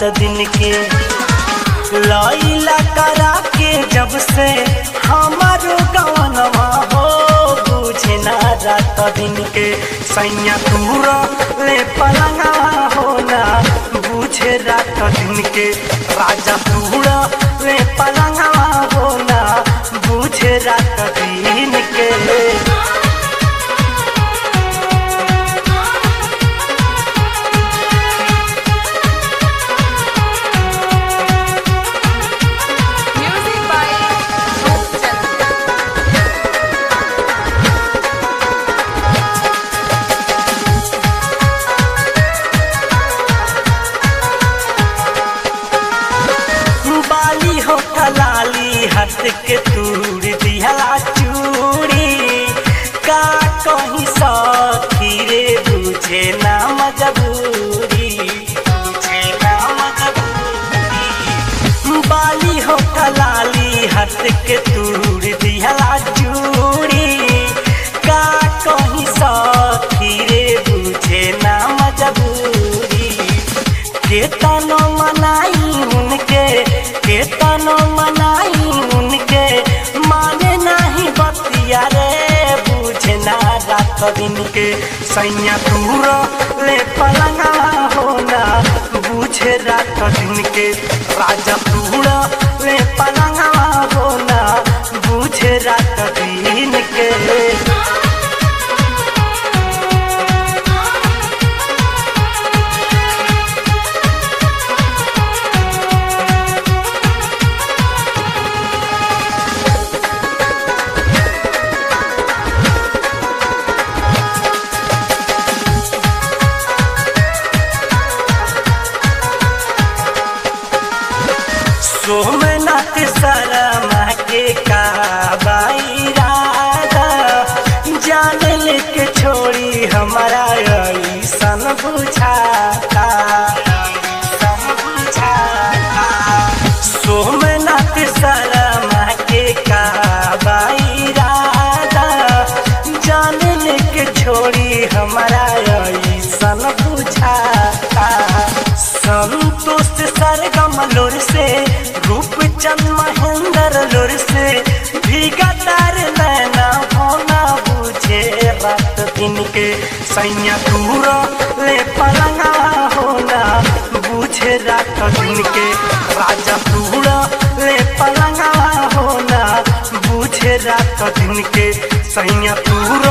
रात दिन के लैला करा के जब से हमारो गवनवा हो बुझे ना रात दिन के सैया दूर ले पलंगा होना बुझे रात दिन के राजा दूर ले पलंगा होना बुझे रात दिन के Music by Dhruv Chand. बाली हो कलाली हट के तूर दिहला चूड़ी का कहीं सखी रे बुझे ना मजबूरी बुझे ना मजबूरी बाली हो कलाली हट के तूर दिहला चूड़ी का कहीं सखी रे बुझे ना मजबूरी केतनो मनाई उनके केतनो मनाई उनके माने नहीं बतिया रे बुझे ना रात दिन के सैया दूर ले पलंगा होना बुझे रात दिन के राजा दूर ले पलंगा होना बुझे रात दिन के सोमनाथ शर्मा के काबाई राधा जान लेके छोड़ी हमारा ऐसन बुझाता ऐसन बुझाता सोमनाथ शर्मा के काबाई राधा जान लेके छोड़ी हमारा ऐसन बुझाता संतोष सरगम लोर से रूप चंद महेंद्र लोर से भीगा तार नैना होना बुझे रात दिन के सैया दूर ले पलंगा होना बुझे रात दिन के राजा दूर ले पलंगा होना बुझे रात दिन के सैया दूर